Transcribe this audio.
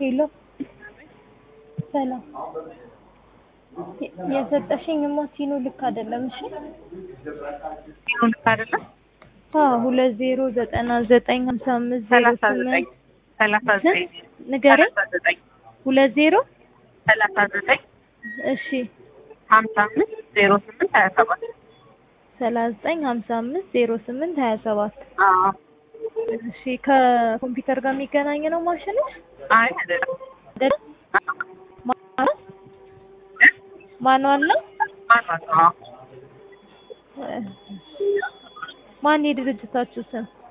ሄሎ ሰላም የ- የሰጠሽኝ ሞቲኑ ልክ አይደለም። እሺ ዜሮ ልክ አይደለም። አዎ ሁለት ዜሮ ዘጠና ዘጠኝ ሀምሳ አምስት ዜሮ ሰላሳ ዘጠኝ ስምንት ሰላሳ ዘጠኝ ንገረኝ። ሰላሳ ዘጠኝ ሁለት ዜሮ ሰላሳ ዘጠኝ እሺ ሀምሳ አምስት ዜሮ ስምንት ሀያ ሰባት ሰላሳ ዘጠኝ ሀምሳ አምስት ዜሮ ስምንት ሀያ ሰባት አዎ እሺ ከኮምፒውተር ጋር የሚገናኝ ነው ማሽንሽ አይ አይደለም አይደል? ማኑዋል ማኑዋል ነው። ማን ነው? አዎ ማን የድርጅታችሁ ስም?